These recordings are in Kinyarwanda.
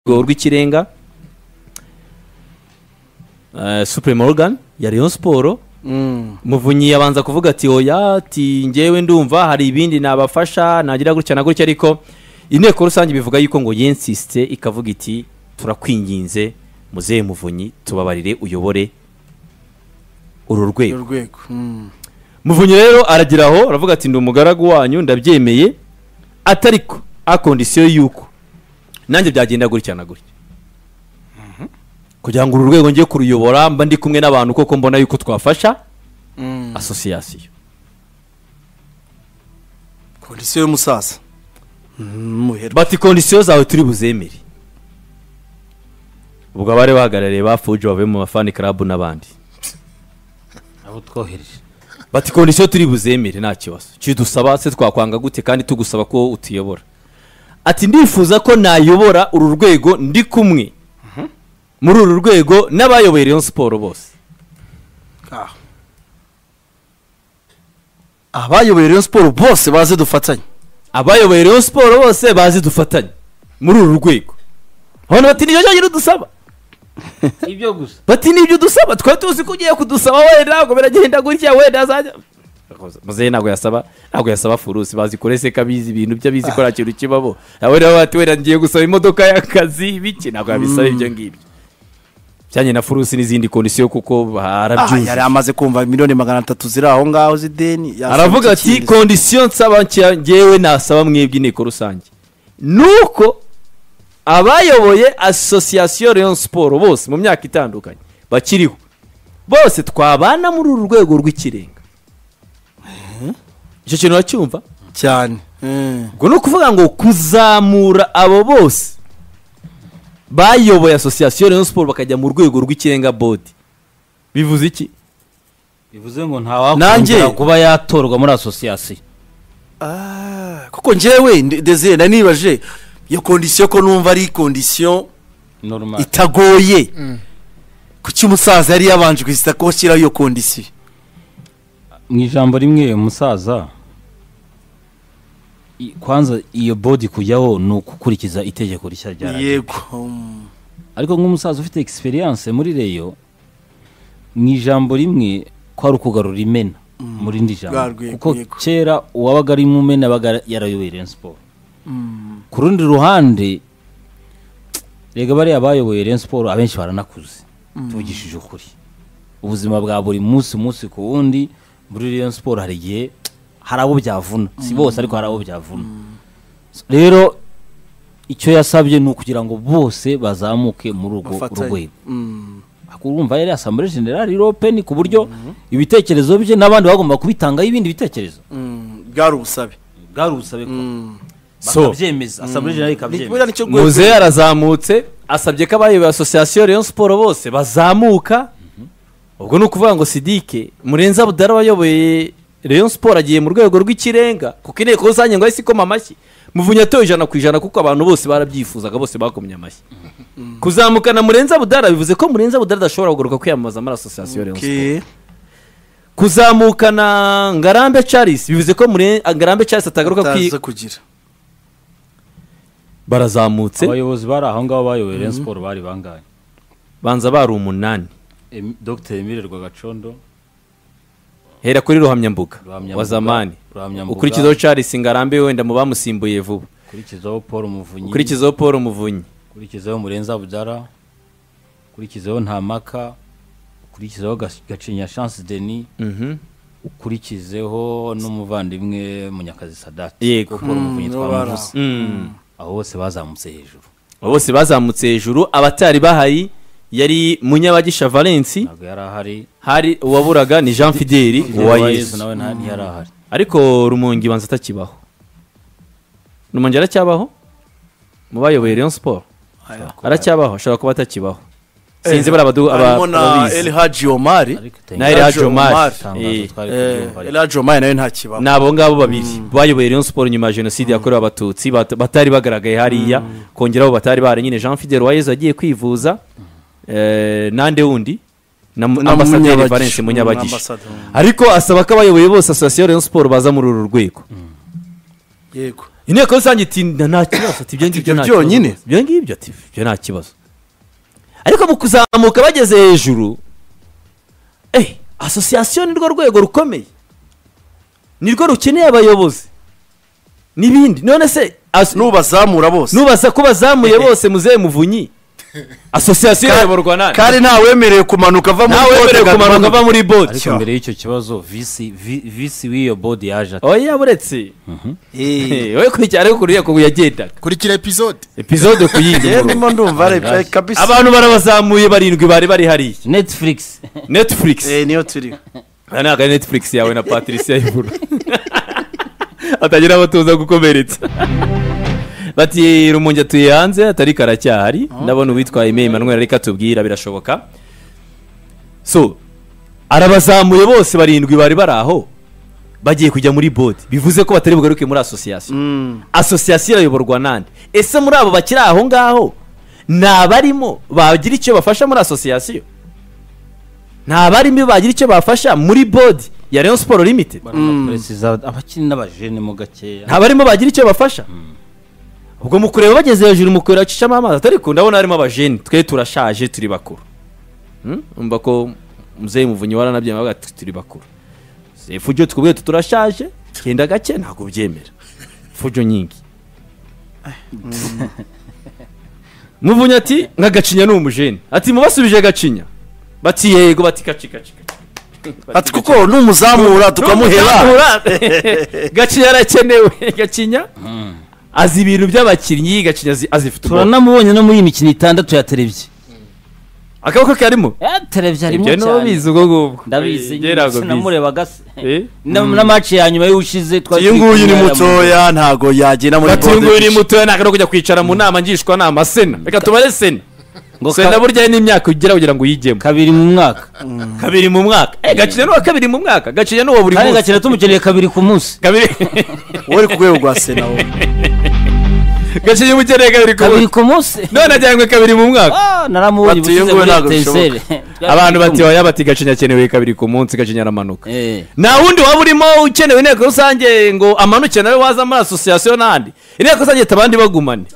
rwego rw'ikirenga eh, supre morgan ya rayon siporo muvunyi yabanza kuvuga ati oya ati ngewe ndumva hari ibindi nabafasha nagira gutya na gutya ariko inteko rusange ibivuga yuko ngo yensisite ikavuga iti turakwinginze muzehe muvunyi tubabarire uyobore uru rwego urwego muvunyi rero aragira aho aravuga ati ndi umugaragu wanyu ndabyemeye atariko a kondisiyo y'uko nanjye byagenda gutya na gutya kugira ngo uru rwego njye kuruyobora mba ndi kumwe n'abantu koko mbona yuko twafasha asosiyasiyo kondisiyo y'umusaza muherwa bati kondisiyo zawe turi buzemere ubwo abari bahagarariye ba fuji bavuye mu mafani karabu n'abandi abo twohereje bati kondisiyo turi buzemere nta kibazo kidusaba se twakwanga gute kandi tugusaba ko utuyobora ati ndifuza ko nayobora uru rwego ndi kumwe muri uru rwego n'abayoboye Rayon siporo bose aha abayoboye rero siporo bose baze dufatanye abayoboye Rayon siporo bose bazi dufatanye muri uru rwego hano bati nicyo cyonyine udusaba ibyo gusa bati nibyo udusaba twari tuzi ko ugiye kudusaba wenda ntabwo biragenda gutya wenda azajya muzehe ntabwo yasaba ntabwo yasaba furusi bazikore se kabizi ibintu byo abizi ko nta kintu kibamo nawe rero bati wenda ngiye gusaba imodoka y'akazi bike ntabwo yabisaba ibyo ngibyo bijyanye na furusi n'izindi kondisiyo kuko aha yari harabyuzuye amaze kumva miliyoni magana atatu ziri aho ngaho z'ideni yasabye aravuga ati ikindi. kondisiyo nsaba nshya ngewe nasaba mwebwe inteko rusange ni uko abayoboye asosiyasiyo leon siporo bose mu myaka itandukanye bakiriho bose twabana muri uru rwego rw'ikirenga icyo kintu uracyumva cyane Eh. ubwo ni ukuvuga ngo kuzamura abo bose bayoboye asosiyasiyo leon siporo bakajya mu rwego rw'ikirenga bodi bivuze iki bivuze ngo Nanjye- ntawakongera kuba yatorwa muri asosiyasiyo Ah, kuko njyewe ndi- desire nari nibaje iyo kondisiyo ko numva ari kondisiyo normal itagoye kuki umusaza yari yabanje kwisita ko ashyiraho iyo kondisiyo mu ijambo rimwe umusaza i- kwanza iyo bodi kujyaho ni ugukurikiza itegeko rishya rya radiyo. yego mm. ariko nk'umusaza ufite egisperiyanse muri reyo mu ijambo rimwe ko ari ukugarura imena mu rindi Rwa jambo rwego, kuko yego. kera uwabaga ari mu mena yabaga yarayoboye reyo siporo ku rundi ruhande rega bariya bayoboye reyo siporo abenshi baranakuze tuvugishije ukuri ubuzima bwa buri munsi umunsi ku wundi muri reyo siporo hari igihe hari abo byavuna si bose ariko hari abo byavuna rero icyo yasabye ni ukugira ngo bose bazamuke muri urwo Bafatanye. rwego Mm. urumva yari asamble general open ku buryo ibitekerezo bye n'abandi bagomba kubitangaho ibindi bitekerezo Mm. bwari ubusabe bwari ubusabe ko So- bakabyemeza asamble general buriya ikabyemeza nicyo rwego- muzehe arazamutse asabye ko abayoboye asosiyasiyo leon siporo bose bazamuka ubwo ni ukuvuga ngo sidike murenza budara wayoboye leon siporo agiye mu rwego rw'ikirenga kuko inteko rusange ngo ahise ikoma amashyi muvunyi atoye ijana ku ijana kuko abantu bose barabyifuzaga bose bakomye amashyi kuzamukana murenza budara bivuze ko murenza budara adashobora kugaruka kwiyamamaza muri asosiyasiyo leon siporo Okay. kuzamukana ngarambe charles bivuze ko Mure- ngarambe charles atagaruka kwi ataza kugira barazamutse abayobozi bari aho ngaho bayoboye Rayon siporo bari bangahe banza bari umunani Em- dr emile rwagacondo hera kuri ruhamyambuga Ruhamyambuga, wa zamani Ruhamyambuga. ukurikizaho charles ngarambe wenda mu bamusimbuye vuba ukurikizaho paul muvunyi ukurikizaho paul muvunyi ukurikizaho murenza budara ukurikizaho ntamaka ukurikizaho Gas- gacinya chance denis Mhm. ukurikizeho n'umuvandimwe munyakazi sadati Yego. kuko umuvunyi Mm, bari aho. twamuvuze Mm. abo bose bazamutse hejuru bose bazamutse hejuru abatari bahari yari munyabagisha valence ntabwo yari ahari hari uwaburaga ni jean fideli Uwayezu uwayezu nawe nta- ntiyari ahari ariko rumongi banza atakibaho rumongi aracyabaho mu bayoboye rayon siporo aracyabaho ashobora kuba atakibaho sinzi bari abadu- aba- harimo na ababizi. elhaji omari ariko na Elhadji Elhadji Omar. Omar. itangazo Eh. twari kuryumva ariko elhaji omari nawe nta kibaho ni abo ngabo babiri bayoboye Rayon siporo nyuma ya jenoside yakorewe abatutsi bat- batari bagaragaye hariya kongeraho batari bahari nyine jean fidel wayezu agiye kwivuza eh, nande wundi na mu- Na ambasaderi Munyabagisha. valence Mm, munyabagisha ambasaderi. ariko asaba ko abayoboye bose asosiyasiyo Rayon siporo baza muri uru rwego yego inteko rusange itinda nta kibazo ati ibyo ngibyo ibyo nta kibazo byonyine? rwose. ibyo ngibyo ati ibyo nta kibazo ariko mu kuzamuka bageze hejuru eh asosiyasiyo ni rwo rwego rukomeye ni rwo rukeneye abayobozi n'ibindi none se as- n'ubazamura bose nubaza ko bazamuye bose muzehe muvunyi asosiyasiyo Ka- irayoborwa na kandi ntawemerewe kumanuka ava muri nawe bote wemerewe ngo kumanuka amanuke. ava muri bodi ariko mbere y'icyo kibazo visi vi- visi w'iyo bodi yaje ati oya buretse Eh, Eh, wowe kurya ariko kuriya kubu yagendaga kurikira episode epizode njyewe kuyindi ndimo ndumva ari kabisa abantu barabazamuye barindwi bari bari hariya netifurigisi netflix Eh, niyo turiho aha ntabwo ari netflix yawe na patricia y'iburu atagira abatuza gukomeretsa bati rumunge atuye hanze atari karacyahari ndabona uwitwaye imeri manweri ariko atubwira birashoboka so arabazamuye bose barindwi bari bari aho bagiye kujya muri bodi bivuze ko batari bugaruke muri asosiyasiyo asosiyasiyo irayoborwa nande ese muri abo bakiri aho ngaho ni abarimo bagira icyo bafasha muri asosiyasiyo ni abarimo bagira icyo bafasha muri bodi ya leon siporo limitedi abakiri n'abajene mo gakeya nta barimo bagira icyo bafasha ubwo mu kureba bageze hejuru mu kureba bacishamo amazi atari ku ndabona harimo abajeni twe turashaje turi bakuru Hmm? umva ko muzehe muvunyi waranabyemewe avuga ati turi bakuru fujo twebwe turashaje genda gake ntabwo ubyemera fujo nyingi muvunyi ati nka gacinya ni umujeni ati mubasubije gacinya bati yego bati kaci kaci kaci." ati kuko n'umuzamura tukamuhera Tukamuhera. gacinya arakenewe gacinya azi ibintu by'abakinnyi gacinya azi- azifite ubwonko turanamubonye no muri iyi mikino itandatu ya televiziyo akaboko karimo ya televiziyo harimo ibyo nibo bizi cyane ubwo ngubwo ndabizi Njye ntabwo mbizi. namurebaga se Eh? na na match ya nyuma y'ushize twari uyu turi nguyu ni kumwe na Mutoya. mutoya ntago yagera muri bati uyu nguyu ni bote mutoya ntabwo ari kujya kwicara mu nama ngishwanama sena reka tubare sena Ngo sena ka- burya n'imyaka ugira kugira ngo uyigemo kabiri mu mwaka kabiri mu mwaka Eh, gacinya n'uwa kabiri mu mwaka gacinya n'uwa buri kandi munsi gakira tumukeneye kabiri ku munsi kabiri wowe ku rwego rwa sena wowe gacinya umukeneye kabiri ku kabiri munsi ku munsi none ajyanywe kabiri mu mwaka Ah, naramubonye Bati, iyo ubusize nguyu muri ntabwo etenseri abantu bati waya bati gacinya akenewe kabiri ku munsi gacinya aramanuka Eh. nta wundi waba urimo ukenewe inteko rusange ngo amanuke nawe waza muri asosiyasiyo n'ahandi inteko rusange atabandi bagumane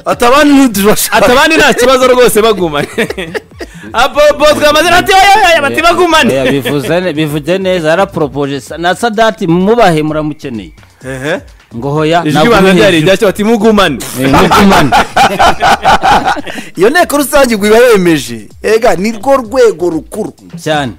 atabandi ntidurashaka atabandi nta kibazo rwose bagumane abobo twamaze nati oyoyoyo bati Oya, bagumane bivuze ne- bivuze neza yaraporopoje sa- na sadati mubahe muramukeneye ngo hoya ijwi ntabwo banga uri ryari hejuru. ryacyo bati mugumane Eh, mugumane. iyo nteko rusange igwiba yemeje ega ni rwo rwego rukuru cyane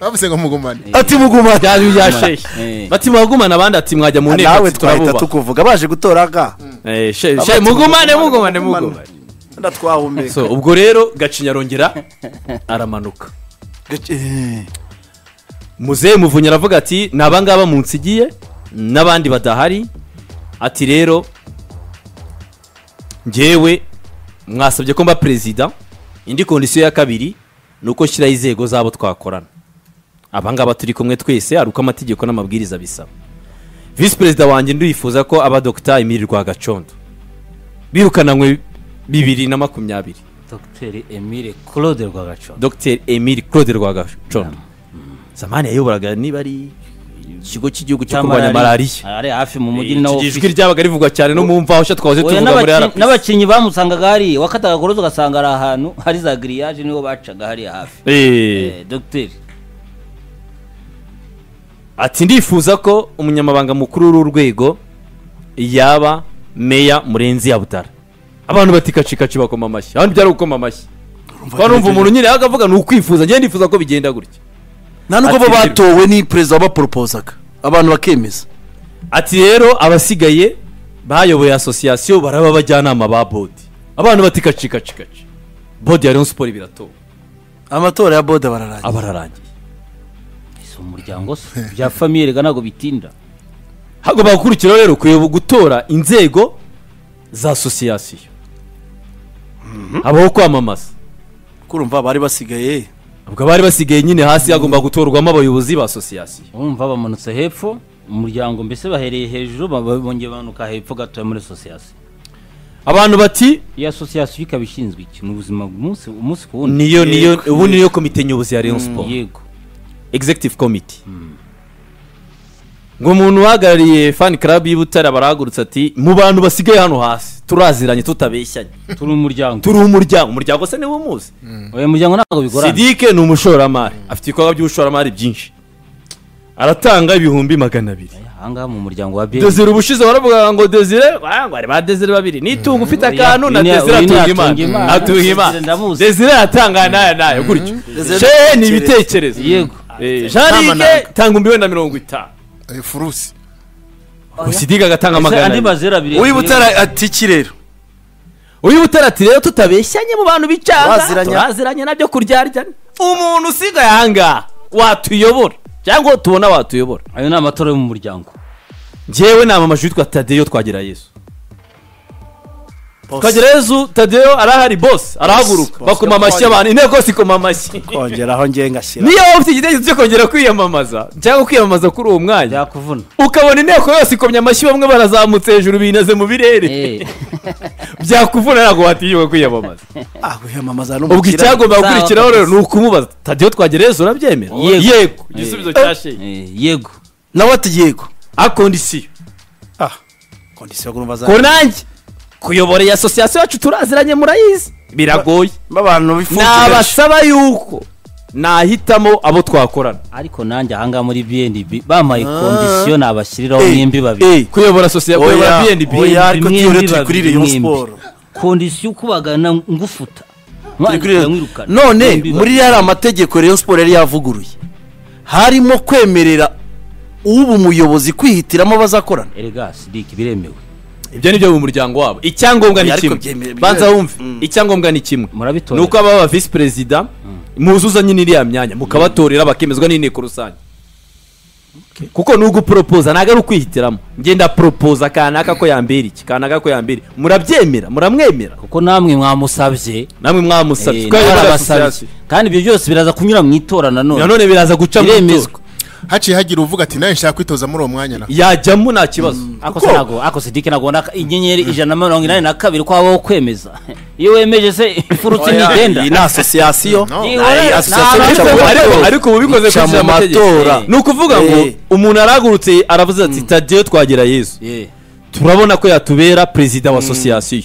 bavuze ngo mugumane ati mugumane byari byasheshe Eh. bati muragumane abandi ati mwajya mu nteko nawe ati twahita turabubaha tukuvuga baje gutora ga Eh, she- she- mugumane mugumane mugumane nda twahumeka so ubwo rero gacinya arongera aramanuka Eh, muzehe muvunyi aravuga ati ni abangaba munsigiye n'abandi badahari ati rero njyewe mwasabye ko mba perezida indi kondisiyo ya kabiri ni uko nshyiraho inzego zabo twakorana abangaba turi kumwe twese ari uko amategeko n'amabwiriza bisaba visi perezida wanjye ndifuza ko aba dogita emile rwagacondo birukananywe bibiri na makumyabiri dogiteri emile claude rwagaco dr emile claude rwagacondo zamani yayoboraga niba ari ikigo cy'igihugu cyo kurwanya malariya ari hafi mu mujyi nawo iki ijwi ryabaga rivugwa cyane no mu mvaho shya twahoze Oya, tuvuga muri n'abakin- rp n'abakinnyi bamusangaga hari wakataga gorozi ugasanga ari ahantu hari za giriyaje niho bacaga hariya hafi Eh, dogiteri ati ndifuza ko umunyamabanga mukuru w'uru rwego yaba meya murenzi yabutara abantu bati kacikaci bakoma amashyi abandi byari gukoma amashyi kuba numva umuntu nyine yaga avuga ni ukwifuza njyewe ndifuza ko bigenda gutya nta nubwo bo Ati- batowe ni perezida wabaporopozaga abantu bakemeza ati rero abasigaye bayoboye asosiyasiyo baraba abajyanama ba bodi abantu bati kaci kaci kaci bodi ya leon siporo biratowe amatora ya boda bararangiye abararangiye si umuryango se bya famiye reka ntabwo bitinda hagomba gukurikiraho rero kuyobo gutora inzego za asosiyasiyo habaho kwamamaza kurumva bari basigaye ubwo abari basigaye nyine hasi hagomba gutorwamo abayobozi ba asosiyasiyo urumva bamanutse hepfo umuryango mbese bahereye hejuru ba- bongeye bamanuka hepfo gatoya muri asosiyasiyo abantu bati iyi asosiyasiyo ikaba ishinzwe iki ni ubuzima umunsi umunsi ku wundi niyo niyo ubu niyo komite nyobozi ya leon siporo yego executive committee ngo umuntu uhagarariye fani club y'i butare barahagurutse ati mu bantu basigaye hano hasi turaziranye tutabeshyanye turi umuryango turi umuryango umuryango se niwo umuzi uyu muryango ntabwo bigorana sidike ni umushoramari afite ibikorwa by'ubushoramari byinshi aratanga ibihumbi magana abiri ahangaha mu muryango wa biyeri dezire ubushize baravuga ngo dezire ah, ngo hari ba dezire babiri nitunga ufite akantu na Uyu ni- dezire uyu ni atunga imana atunga Imana. atunga Désiré imana ndamuzi. dezire aratanga nayo nayo gutyo Désiré shehe ni ni ibitekerezo yego Eh, jean Ntamananga. ligue tanga umbiwe na mirongo itanu Eh, furusi usidiga agatanga magana andi abiri mazera abiri uwibutara ati kirero uyibutara ati rero tutabeshyanye mu bantu bicanga Turaziranye. turaziranye nabyo kuryaryana umuntu usigaye ahangaha watuyobora cyangwa tubona watuyobora ayo ni amatora yo mu muryango njyewe ni amamajwi yitwa tadeyo twagira yesu twagira yesu tadeyo arahari bose arahaguruka Boss, bakoma amashyi abantu inteko zikoma amashyi kongeraho ngengashyira niyo waba ufite igitekerezo cyo kongera kwiyamamaza cyangwa kwiyamamaza kuri uwo mwanya byakuvuna ukabona inteko yose ikomye amashyi bamwe barazamutse hejuru binaze mu birere Eh, byakuvuna ntabwo watinyuka kwiyamamaza ah wiyamamaza ubwo icyagomba Zaba gukurikiraho rero kabisa. ni ukumubaza tadeyo twagira yesu urabyemera Yego. yego igisubizo cya sheyi eh, yego nawe ati yego akondisiyo ah kondisiyo kumva za konange kuyobora iyi asosiyasiyo yacu turaziranye murayizi biragoye b'abantu bifuza nabasaba yuko nahitamo abo twakorana ariko nanjye ahangaha muri bnb bampaye kondisiyo nabashyiriraho mwembi babiri eh kuyobora sosiyete kuyobora oya bnb oya ariko Mwembi tuyo rero turi babiri, kuri Rayon mwembi. Sport kondisiyo ukubagana ngufuta Turi kuri Mwandikira Rayon- mwirukana. none Mwembi muri yari amategeko Rayon Sport yari yavuguruye harimo kwemerera uba umuyobozi kwihitiramo abazakorana babiri. erega sidiki biremewe ibyo ni byo mu muryango wabo icyangombwa ni Ariko kimwe byemeye- banza wumve Mm. icyangombwa ni kimwe Murabitorera. ni uko ababa ba visi perezida muzuzanye n'iriya myanya mukabatorera bakemezwa n'inteko rusange kuko nubwo uporopoza ntabwo ari ukwihitiramo ngenda poropoza kanaka ko yambera iki kanaka ko yambera iki. murabyemera muramwemera kuko namwe mwamusabye namwe eh, mwamusabye nawe Twari arabasabye. barasosiyasiyo. kandi ibyo byose biraza kunyura mu itora nanone nanone biraza guca mu biremezwa itora haciye hagira uvuga ati nawe nshaka kwitoza muri uwo mwanya na yajyamo nta kibazo ako se ntabwo ako sidiki ntabwo ubona ko inyenyeri ijana na mirongo inani na kabiri ko habaho kwemeza iyo wemeje se ifurutse ntigenda iyi ni asosiyasiyo No. Iyi Ari ni asosiyasiyo abantu- cyangwa- Ariko- ariko- ariko ubu bikoze Bica kurikije mu amategeko matora. ni ukuvuga ngo Eh. umuntu arahagurutse aravuze ati tadeyo twagera yesu Eh, turabona ko yatubera perezida wa asosiyasiyo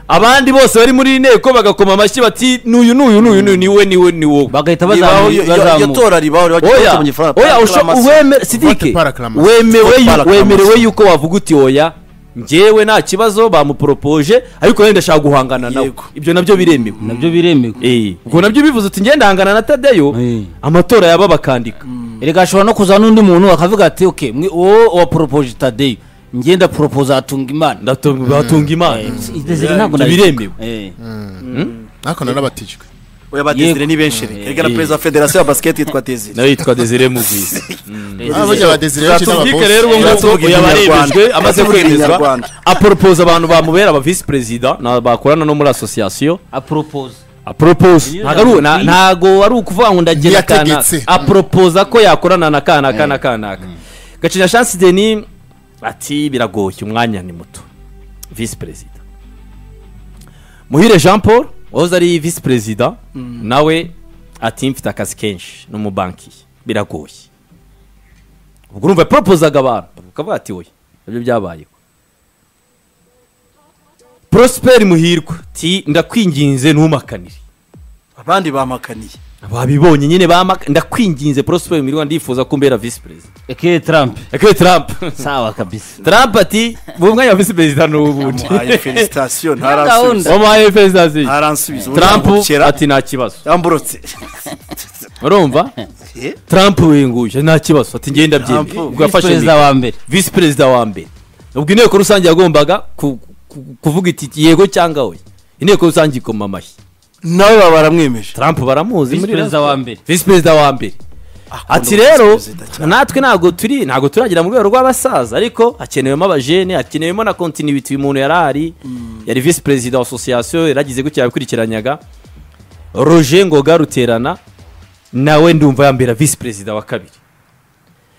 abandi bose bari muri iyi nteko bagakoma amashyi bati n'uyu n'uyu n'uyu n'uyu ni we ni we ni wowe bagahita ribaho iyo- iyo- iyo bazamuka tora ribaho ribaho oya mu gifaransa oya usho Acclamation. uweme sidike Vote par acclamation. wemewe Vote yu- par acclamation. wemerewe yuko wavuga uti oya njyewe nta kibazo bamuporopoje ariko wenda ndashaka guhangana nawe Yego. ibyo nabyo biremewe nabyo biremewe Eh, ubwo nabyo bivuze uti ngenda hangana na tadeyo Eh. amatora yaba bakandika erega ashobora no kuza n'undi muntu akavuga ati oke uwo waporopoje tadeyo ngenda poropoza atunga imana Ndatunga- batunga imana Desire ntabwo Ibyo nabikora. biremewe. Eh, nakona n'abatijwe oya batezire Yego. ni benshi reka reka na perezida wa federasiyo ya basiketi yitwa tezire nawe yitwa desire mugwiza Ah, burya ba Desire benshi n'aba tuzike boss. rero ubwo Tuba ngubwo tuvuga yabaremejwe ikinyarwanda. amaze Tuba tuvuga kwemezwa ikinyarwanda. aporopoza abantu bamubera aba visi perezida na- bakorana no muri asosiyasiyo aporopoza aporopoza Iyo ntago ari u- na- yavuze. ntago ari ukuvuga ngo ndagera kanaka Ntiyategetse. aporopoza ko yakorana na kanaka na kanaka gacinya chance denis ati biragoye umwanya ni muto visi perezida muhire jean paul wahoze ari visi perezida nawe ati mfite akazi kenshi no mu banki biragoye ubwo urumva yaporopozaga abantu ukavuga ati oya nabyo byabayeho prosper muhirwa ti ndakwinginze ntumakanire abandi bamakaniye babibonye nyine bamaka ndakwinginze prosper muhirwa ndifuza ko umbera visi perezida ekeye tarampe ekwe trump sawa kabisa trump ati mu mwanya wa visi perezida ni ubundi amuhaye felicitasiyo Gahunda. ntaransubiza wamuhaye perezida ntaransubiza ubundi trump yamukera, ati nta kibazo yamburutse urumva Eh? trump winguye nta kibazo ati ngenda byemeye Trump, ubwo yafashe Visi perezida mikoro. wa mbere visi perezida wa mbere ubwo inteko rusange yagombaga ku- ku- kuvuga iti yego cyangwa oya inteko rusange ikoma amashyi nawe baba baramwemeje trump baramuzi Visi muri perezida Rayon wa Sport. mbere. visi perezida wa mbere ati visi rero perezida cyane. natwe ntabwo turi ntabwo turagera mu rwego rw'abasaza ariko hakenewemo abajene hakenewemo na kontinuiti umuntu yari ahari yari visi perezida wa asosiyasiyo yaragize gutya yakurikiranyaga roger ngoga ruterana nawe ndumva yambera visi perezida wa kabiri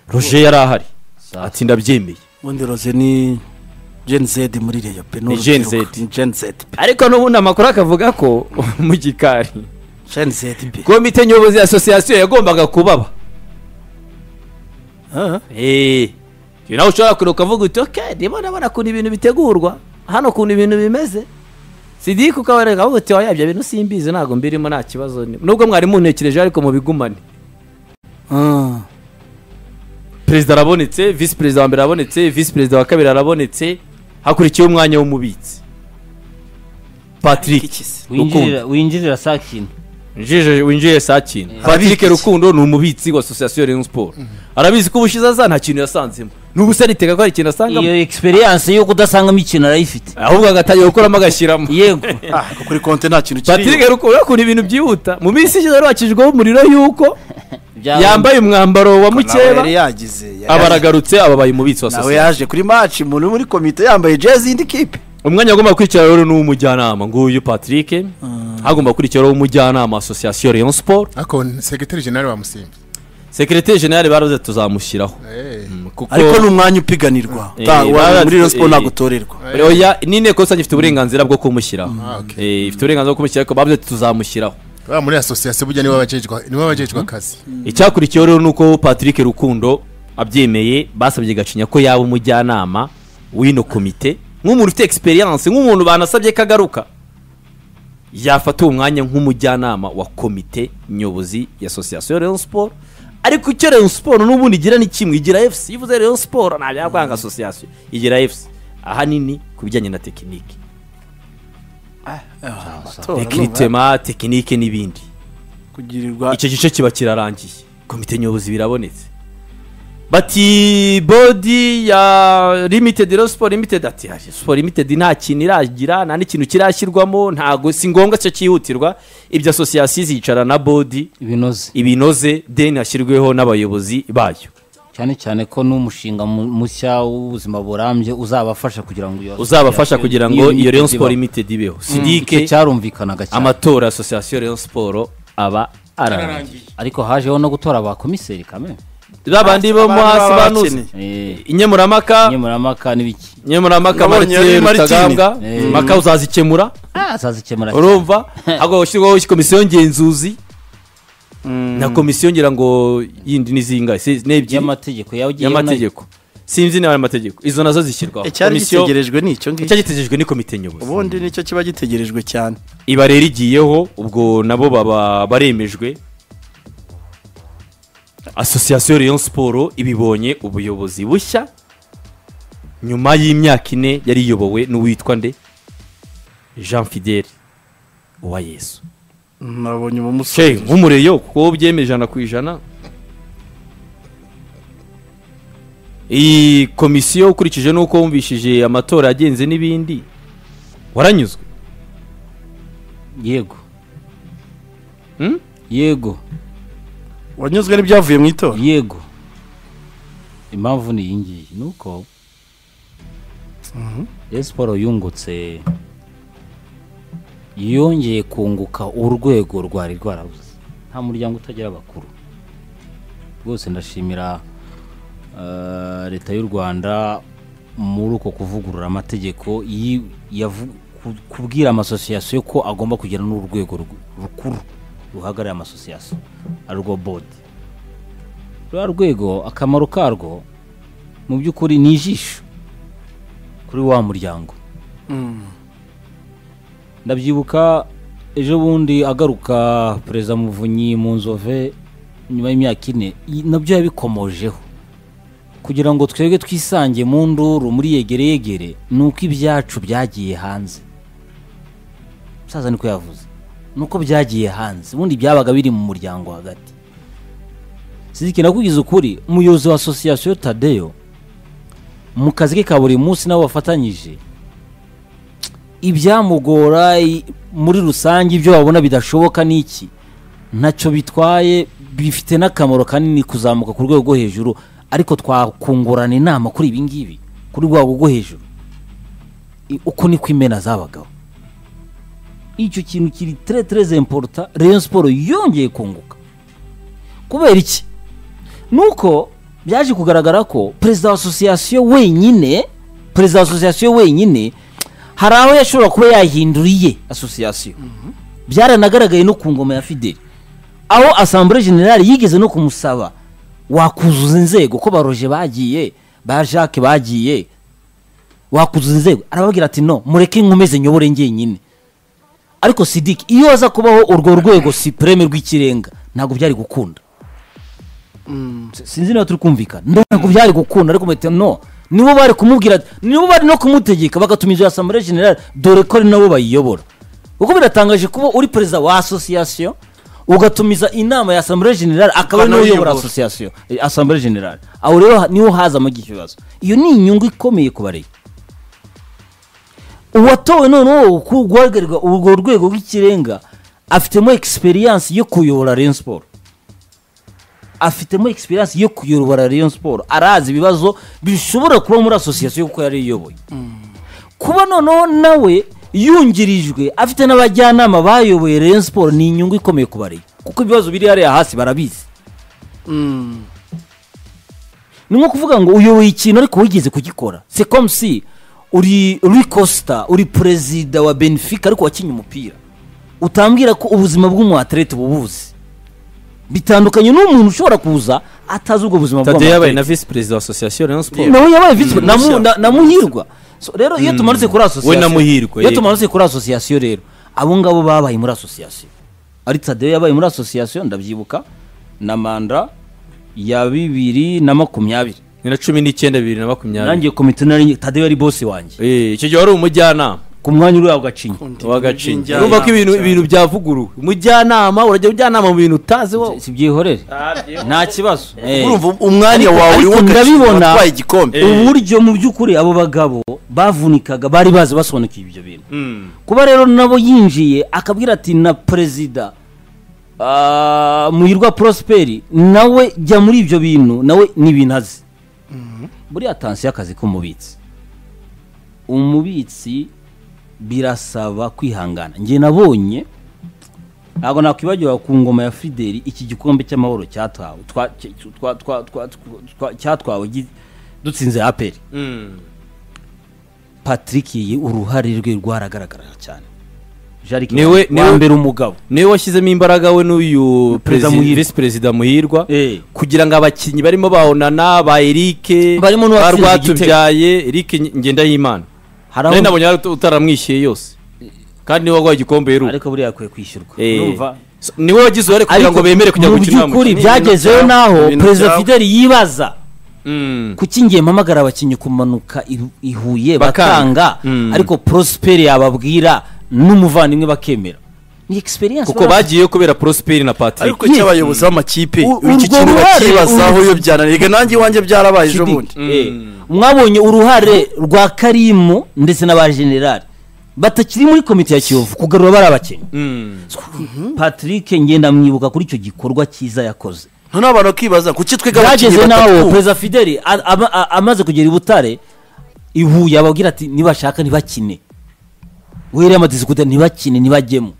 roger yari ahari ati ndabyemeye ubundi roze ni gen z muri reyo pe ni Ni Gen Z. urubyiruko. Ni gen z pe ariko n'ubundi amakuru akavuga ko mu gikari gen z pe komite nyobozi ya asosiyasiyo yagombaga kubaba Ah, Eh, ibi nawe ushobora kureba ukavuga uti oke ndimo ndabona ukuntu ibintu bitegurwa hano ukuntu ibintu bimeze sidike ukabereka avuga uti oya ibyo bintu simbizi ntabwo mbirimo nta kibazo ni- nubwo mwari muntekereje ariko mubigumane Ah. perezida arabonetse visi perezida wa mbere arabonetse visi perezida wa kabiri arabonetse hakurikiyeho umwanya w'umubitsi patrick rukundo winjirira winjirira saa kintu Njije- winjiye saa kintu patrick Ababitsi. rukundo ni umubitsi wa asosiyasiyo Rayon siporo arabizi ko ubushize aza nta kintu yasanzemo n'ubusa aritega ko hari ikintu asangamo iyo egisperiyanse yo kudasangamo ikintu arayifite ahubwo agatangira gukoramo agashyiramo yego Ah, ko kuri konti nta kintu patrick kiriho rukundo ukuntu ibintu byihuta mu minsi ishize wari wakijijweho umuriro y'uko Byawe- yambaye umwambaro wa nawe mukeba yari yagize yari aba yagize. aragarutse ababaye umubitsi wa nawe sosiyete yaje kuri match umuntu muri komite yambaye jezi y'indi kipe umwanya agomba gukurikira rero ni uw'umujyanama nguyu patrick hagomba gukurikiraho umujyanama asosiyasiyo Rayon siporo ariko segiteri jenali wamusimba sekereteri jenali baravuze tuzamushyiraho Mm, kuko ariko ni umwanya upiganirwa Eh, Ta- wa- baratse- muri Rayon Sport eh. ntabwo utorerwa oya ni inteko rusange ifite uburenganzira bwo kumushyiraho Ah, okay. Eh, ifite uburenganzira bwo kumushyiraho ariko bavuze ati tuzamushyiraho baba muri asosiyasiyo burya niwe abajejwe niwe abajejwe akazi icyakurikiyeho rero ni uko patrick rukundo abyemeye basabye gacinya ko yaba umujyanama w'ino komite nk'umuntu ufite egisperiyanse nk'umuntu banasabye ko agaruka yafata uwo mwanya nk'umujyanama wa komite nyobozi ya asosiyasiyo Rayon siporo ariko icyo Rayon siporo n'ubundi igira ni kimwe igira efuse iyo uvuze Rayon siporo ntabwo yakwanga asosiyasiyo igira efuse ahanini ku bijyanye na tekinike Amatora, no, tekinitema tekinike n'ibindi kugirirwa icyo gice kiba kirarangiye komite nyobozi birabonetse bati bodi ya limited rero siporo limited ati "Ah, siporo limited nta kintu iragira nta n'ikintu kirashyirwamo ntago si ngombwa cyo cyihutirwa ibyo asosiyasiyo izicara na bodi ibinoze ibinoze deni hashyirweho n'abayobozi bayo cyane cyane ko n'umushinga mu- mushya w'ubuzima burambye uzabafasha kugira ngo iyo uzabafasha kugira ngo iyo Rayon siporo ibaho. limited ibeho Icyo sidike cyarumvikanaga cyane amatora asosiyasiyo Rayon siporo aba ararangiye ariko hajeho no gutora abakomiseri kame babandi bo mo Abantu hasi baba banuze bakeneye. inkemuramaka nkemuramaka n'ibiki nyemuramaka Nabonye maritiye yari Martini. rutagambwa Eh. maka uzazikemura Ah, azazikemura cyane. urumva hagomba gushyirwaho komisiyo ngenzuzi na komisiyo ngira ngo yindi ni zingahe Si- ni ebyiri y'amategeko yawe ugiye y'amategeko sinzi niba ari amategeko izo nazo zishyirwaho icyari Komisiyo- gitegerejwe ni icyo ngicyo icyagitegerejwe ni komite nyobozi ubundi nicyo kiba gitegerejwe cyane iba rero igiyeho ubwo nabo baba baremejwe asosiyasiyo Rayon siporo ibibonye ubuyobozi bushya nyuma y'imyaka ine yari iyobowe n'uwitwa nde jean fidele uwa yesu nabonye uwo Che, musore nk'umureyo kuko byemeye ijana ku ijana iyi komisiyo ukurikije n'uko wumvishije amatora yagenze n'ibindi waranyuzwe yego Hmm? yego wanyuzwe n'ibyavuye mu itora yego impamvu ni iyi ngiyi ni uko Rayon siporo yungutse yongeye kunguka urwego rwari rwarabuze nta muryango utagira abakuru rwose ndashimira eh, leta y'u rwanda muri uko kuvugurura amategeko yi- yavu- ku- kubwira amasosiyasiyo ko agomba kugira n'urwego ru- rukuru ruhagarariye amasosiyasiyo ari rwo bodi rwa rwego akamaro karwo mu by'ukuri ni ijisho kuri wa muryango ndabyibuka ejo bundi agaruka perezida muvunyi mu nzove nyuma y'imyaka ine i- nabyo yabikomojeho kugira ngo twebwe twisange mu nduru muri yegereyegere ni uko ibyacu byagiye hanze umusaza niko yavuze ni uko byagiye hanze ubundi byabaga biri mu muryango hagati Sidiki nakubwiza ukuri umuyobozi wa asosiyasiyo Tadeyo mu kazi ke ka buri munsi nabo bafatanyije ibyamugora i- muri rusange ibyo babona bidashoboka ni iki ntacyo bitwaye bifite n'akamaro kanini kuzamuka ku rwego rwo hejuru ariko twakungurana inama kuri ibi ngibi kuri rwego rwo hejuru I- uko niko imena zabagaho icyo kintu kiri tere tereze importa Rayon siporo yongeye kunguka kubera iki nuko byaje kugaragara ko perezida wa asosiyasiyo wenyine perezida wa asosiyasiyo wenyine hari aho yashobora kuba yahinduriye asosiyasiyo byaranagaragaye no ku ngoma ya fideli aho asambure generale yigeze no kumusaba wakuzuza inzego ko baroje bagiye ba jacques bagiye wakuzuza inzego arababwira ati no mureke nkomeze nyobore njyenyine ariko sidiki iyo haza kubaho urwo rwego sipureme rw'ikirenga ntabwo byari gukunda S- sinzi niba turi kumvikana ntabwo byari gukunda ariko muhita no nibo bari kumubwira ati nibo bari no kumutegeka bagatuma inzu ya asambleye generale dore ko ari nabo bayiyobora kuko biratangaje kuba uri perezida wa asosiyasiyo ugatumiza inama ya asambleye generale Akaba akaba ari nawe nawe uyobora uyobora. asosiyasiyo eh, asambleye generale aho rero ha- niho hazamo iki kibazo iyo ni inyungu ikomeye ku bareba uwatowe noneho ku- guhagararira urwo rwego rw'ikirenga afitemo egisperiyansi yo kuyobora Rayon Sport afitemo egisperiyansi yo kuyobora Rayon Sport arazi ibibazo bishobora kuba muri asosiyasiyo kuko yari iyoboye kuba noneho nawe yungirijwe afite n'abajyanama bayoboye Rayon Sport ni inyungu ikomeye ku bareba kuko ibibazo biri hariya hasi barabizi ni nko kuvuga ngo uyoboye ikintu ariko wigeze kugikora se comme si uri Rui Costa uri perezida wa Benfica ariko wakinye umupira utambwira ko ubuzima bw'umuatlete bubuzi bitandukanye n'umuntu ushobora kuza atazi ubwo buzima tadeyo yabaye bw'umuatlete na visi perezida wa asosiyasiyo rayon siporo nawe yabaye visi na mu- mushya. na- na muhirwa So, rero iyo tumanutse kuri asosiyasiyo We na Muhirwa, iyo yego. tumanutse kuri asosiyasiyo rero abo ngabo babaye muri asosiyasiyo ari tadeyo yabaye muri asosiyasiyo ndabyibuka na manda ya bibiri na makumyabiri ni na cumi n'icyenda bibiri na makumyabiri nanjye komite nari tadeyo yari bose wanjye Eh, icyo gihe wari umujyanama ku mwanya uri aho gacinya wagacinya By'injyana. urumva ko ibintu ibintu byavuguruwe umujyanama urajya ujyanama mu bintu utazi wowe sibyihorere nta kibazo Eh. urumva umwanya Ariko- wawe ariko urimo ndabibona watwaye igikombe uburyo mu by'ukuri abo bagabo bavunikaga bari bazi basobanukiwe ibyo bintu kuba rero nabo yinjiye akabwira ati na perezida ah, muhirwa prosperi nawe jya muri ibyo bintu nawe ni ibintu azi buriya tansiyo akazi k'umubitsi umubitsi birasaba kwihangana njye nabonye ntabwo nakwibagiwe ku ngoma ya fideli iki gikombe cy'amahoro cyatawe twa- cya- twa- twa- twa- twa- cyatwawe gi- dutsinze aperi patrick iyi uruhare rwe rwaragaragara cyane Jarick Niwe- wa- wa niwe- mbere umugabo niwe washyizemo imbaraga we n'uyu Perezida perezida- Muhirwa. visi perezida muhirwa Eh. kugira ngo abakinnyi barimo bahonana ba erike Barimo ba n'uwatsinze rwatubyaye erike Nge- ngendahimana hari nawe aho nabonye wari ut- utaramwishyuye yose kandi niwe waguhaye igikombe heruka ariko buriya akwiye kwishyurwa Eh. urumva So, niwe wagize uruhare kugira ngo Ariko bemere kujya mu gukina by'ukuri umukino. byagezeho Ibintu naho byabo- perezida ibintu fideli yibaza Mm. kuki ngiye mpamagara abakinnyi kumanuka i- i Huye Bakanga. bakanga Mm. ariko prosperi yababwira n'umuvandimwe bakemera ni egisperiyanse kuko bagiyeyo kubera prosperi na patrick ariko icyo abayobozi b'amakipe U- iki urwo kintu ruhare- bakibazaho iyo byananirwa nanjye iwanjye byarabaye ejo bundi mwabonye uruhare rwa karimu ndetse n'abajenerali batakiri muri komite ya kiyovu kugarura bari abakinnyi patrick ngenda mwibuka kuri icyo gikorwa cyiza yakoze noneho abantu bakibaza kuki twiga abakinnyi byageze naho batatu perezida fideli a- ama- a- amaze kugera i butare i huye ababwira ati nibashaka ntibakine wiriya amadisikute ntibakine ntibajyemo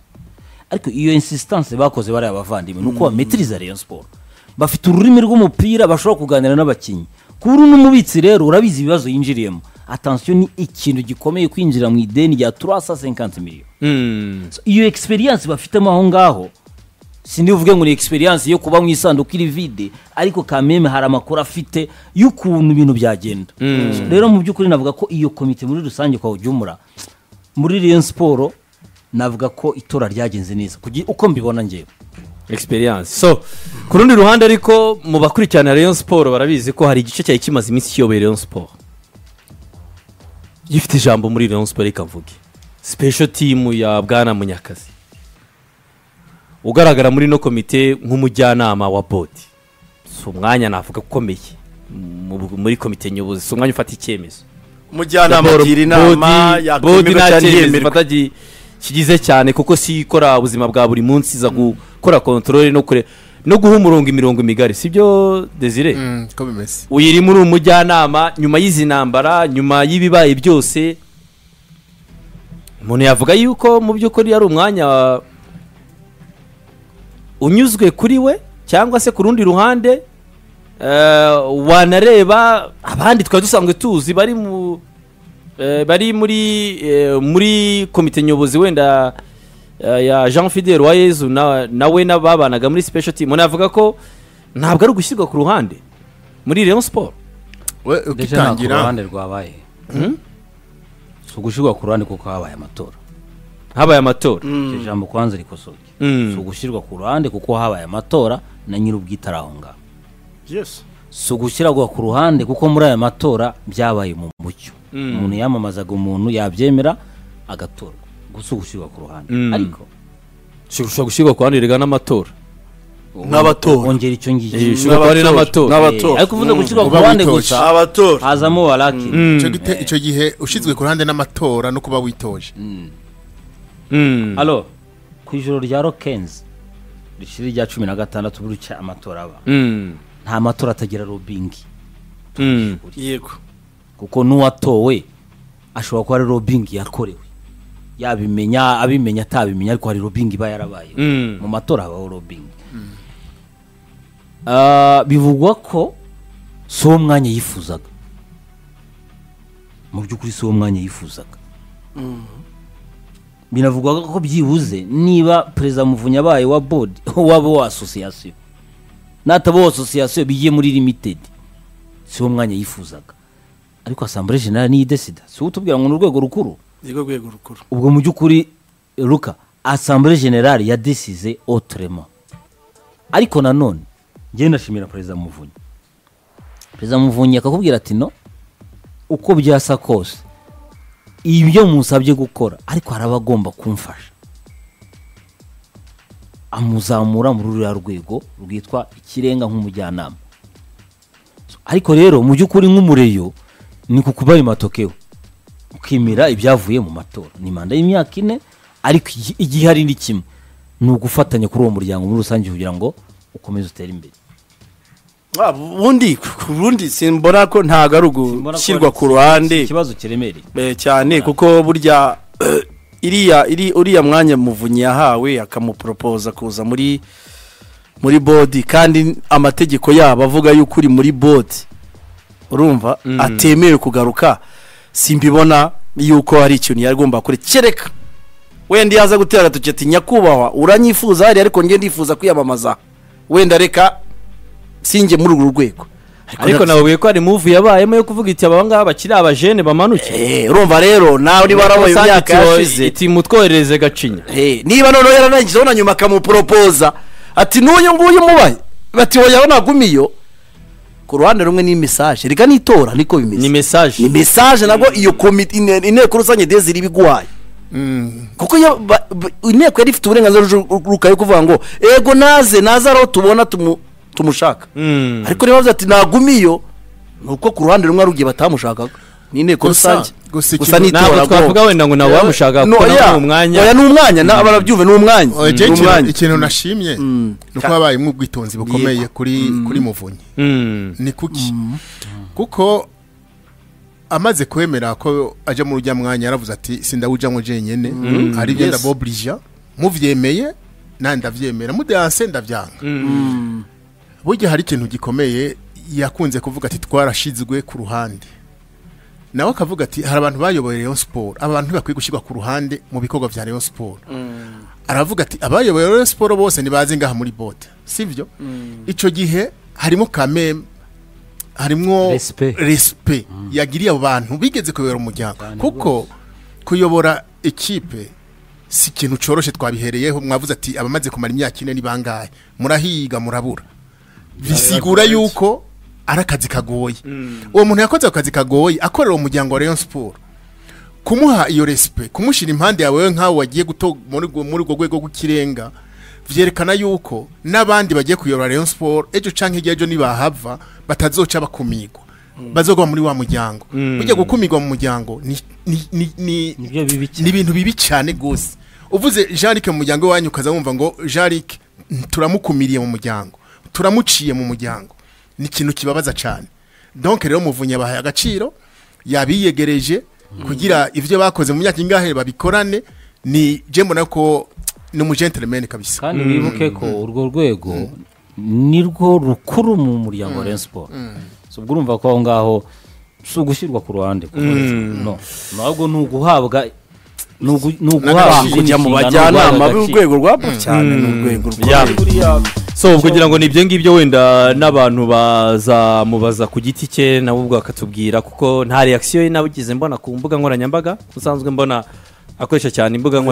ariko iyo insisitanse bakoze bariya bavandimwe ni uko bametiriza rayon siporo bafite ururimi rw'umupira bashobora kuganira n'abakinnyi kuba uri n'umubitsi rero urabizi ibibazo yinjiriyemo atansiyo ni ikintu gikomeye kwinjira mu ideni rya 350 miliyoni Mm. So, iyo egisperiyanse bafitemo aho ngaho sinivuge ngo ni egisperiyanse yo kuba mu isanduku iri vide ariko kameme hari amakuru afite y'ukuntu ibintu byagenda So, rero mu by'ukuri navuga ko iyo komite muri rusange kwa ujyumura muri Rayon siporo navuga ko itora ryagenze neza kugira uko mbibona njyewe experience so ku rundi ruhande ariko mu bakurikirana rayon siporo barabizi ko hari igice cyari kimaze iminsi kiyoboye rayon siporo gifite ijambo muri rayon siporo reka mvuge special team ya bwana munyakazi ugaragara muri no komite nk'umujyanama wa bodi si umwanya navuga ukomeye mu- muri komite nyobozi si umwanya ufata icyemezo umujyanama agira inama bodi yakwemerwa nta cyangwa cyemezo ntiyemerwa ifata gi- kigize cyane kuko si ikora ubuzima bwa buri munsi iza gukora kontorore no kure no guha umurongo imirongo migari sibyo desire Mm, ko bimeze uyirimo uri umujyanama nyuma y'izi ntambara nyuma y'ibibaye byose umuntu yavuga yuko mu by'ukuri ari umwanya unyuzwe kuri we cyangwa se ku rundi ruhande eh, wanareba abandi twari dusanzwe tuzi bari mu eh, bari muri eh, muri komite nyobozi wenda eh, ya jean fidel wayezu na- nawe n'ababanaga muri special team umuntu yavuga ko ntabwo ari ugushyirwa ku ruhande muri rayon siporo we ndetse nta ku ukitangira ruhande rwabaye si ugushyirwa ku ruhande kuko habaye amatora habaye amatora iryo jambo kubanza rikosoke Mm. si ugushyirwa ku ruhande kuko habaye amatora na nyir'ubwite ari aho ngaho yes si ugushyirwa ku ruhande kuko muri aya matora byabaye mu mucyo umuntu yamamazaga umuntu yabyemera agatorwa gusa ugushyirwa ku ruhande Mm. ariko ushobora gushyirwa ku ruhande rigana n'amatora nk'abatora wongera icyo ngicyo Eh, ushobora kuba ari n'amatora n'abatora ariko uvuze gushyirwa ku Uba ruhande witoje. gusa abatora hazamo baraki icyo gite- icyo gihe ushyizwe ku ruhande n'amatora no kuba witoje Mm. alo ku ijoro rya rokenzi rishira rya cumi na gatandatu burya amatora aba Mm. nta matora atagira robingi Mm. yego kuko n'uwatowe ashobora kuba ari robingi yakorewe yabimenya abimenya atabimenya ariko hari robingi iba yarabaye Mm. mu matora habaho robingi Ah, bivugwa ko si uwo mwanya yifuzaga mu by'ukuri si uwo mwanya yifuzaga binavugwa ko byibuze niba perezida muvunyi abaye wa bodi waba wa asosiyasiyo nataba wa asosiyasiyo bigiye muri limitedi si wo mwanya yifuzaga ariko asambure jenali niyo idesida si we utubwira ngo ni urwego rukuru nirwo rwego rukuru ubwo mu by'ukuri ruka asambure generale yadesize otrema ariko nanone njyewe ndashimira perezida muvunyi perezida muvunyi akakubwira ati no uko byasa kose ibyo musabye gukora ariko hari abagomba kumfasha amuzamura muri ruriya rwego rwitwa ikirenga nk'umujyanama ariko rero mu by'ukuri nk'umureyo ni ku kuba ayo matokewe ukimira ibyavuye mu matora ni manda y'imyaka ine ariko igi- igihe ari ni kimwe ni ugufatanya kuri uwo muryango muri rusange kugira ngo ukomeze utere imbere Ah, ubundi ku bundi simbona ko ntago ari ugushyirwa ku ruhande ikibazo kiremereye Eh, cyane kuko burya iriya iri uriya mwanya muvunyi yahawe akamuporopoza kuza muri muri bodi kandi amategeko yabo avuga yuko uri muri bodi urumva atemerewe kugaruka simbibona yuko hari ikintu yari agomba gukora kereka wenda yaza gutera agatoki ati nyakubahwa uranyifuza hariya ariko njye ndifuza kwiyamamaza wenda reka sinjye muri uru rwego ariko na- nababwiye ko hari muvu yabayemo yo kuvuga iti aba ngaba bakiri abajene bamanuke Eh, urumva rero nawe niba warabaye Sanditse imyaka wa- yashize iti mutwoherereze gacinya Eh, niba noneho yaranangije abona nyuma akamuporopoza ati n'uyu nguyu mubaye bati wowe yawe nagumiyo ku ruhande rumwe ni mesaje reka n'itora niko ni bimeze ni mesaje mesaje nabwo iyo komite ine- inteko rusange deziri iba iguhaye kuko ya- ba- ba- inteko yari ifite uburenganzira rukayo kuvuga ngo ego naze naze ari aho tubona tumu- tumushaka Mm. ariko niba bavuze ati nagumiyo ni uko ku ruhande rumwe ari ugiye batamushakaga ni inteko Gusa- rusange gusa ikintu- gusa n'itora ntabwo twavuga bwo. wenda ngo nawe wamushaka No, kuko nawe oya, ni umwanya oya ni umwanya na- barabyumva ni umwanya Oh, ni Jay, ikintu- umwanya ikintu nashimye ni uko habayemo ubwitonzi bukomeye kuri kuri muvunyi Mm. ni kuki kuko amaze kwemera ko ajya mu rujya mwanya yaravuze ati sindawujyamo jenyine hari ibyo ndaboburija mubyemeye nanjye ndabyemera mudeyanse ndabyanga burya hari ikintu gikomeye yakunze kuvuga ati twarashizwe ku ruhande nawe akavuga ati hari abantu bayoboye Rayon Sport abantu bakwiye gushyirwa ku ruhande mu bikorwa bya Rayon Sport aravuga ati abayoboye Rayon Sport bose ntibazi ngaha muri bote sibyo icyo gihe harimo kameme harimo Respect. respect yagiriye abo bantu bigeze kuyobora umuryango kuko kuyobora ikipe si ikintu cyoroshye twabihereyeho mwavuze ati abamaze kumara imyaka ine ni bangahe murahiga murabura bisigura yuko ari akazi kagoye uwo muntu yakoze ako kazi kagoye akorera umuryango wa Rayon Sport kumuha iyo respe kumushyira impande yawe wowe nk'aho wagiye guto muri urwo- muri urwo rwego rw'ikirenga byerekana yuko n'abandi bagiye kuyobora Rayon Sport ejo cyangwa hirya ejo nibahava batazoca bakumirwa bazogwa muri wa muryango burya gukumirwa mu muryango ni ni- ni- ni- nibyo bibi ni ibintu bibi cyane rwose uvuze jarike mu muryango wanyu ukaza wumva ngo jarike turamukumiriye mu muryango turamuciye mu muryango ni ikintu kibabaza cyane donc rero muvunyi abahaye agaciro yabiyegereje kugira ibyo bakoze mu myaka ingahe babikorane ni je mbona ko ni umugentleman kabisa kandi wibuke ko urwo rwego ni rwo rukuru mu muryango wa Rayon Sport so ubwo urumva ko aho ngaho si ugushyirwa ku ruhande kuko no ntabwo ni uguhabwa ni ugu- ni uguhabwa N'agaciro. kujya mu inshingano, bajyanama uguhabwa agaciro. b'urwego rwa cyane ni urwego rukuru so ubwo ngira ngo ni ibyo ngibyo wenda n'abantu bazamubaza ku giti cye nabo ubwo bakatubwira kuko nta reakisiyo ye nabigeze mbona ku mbuga nkoranyambaga usanzwe mbona akoresha cyane imbuga nkoranyambaga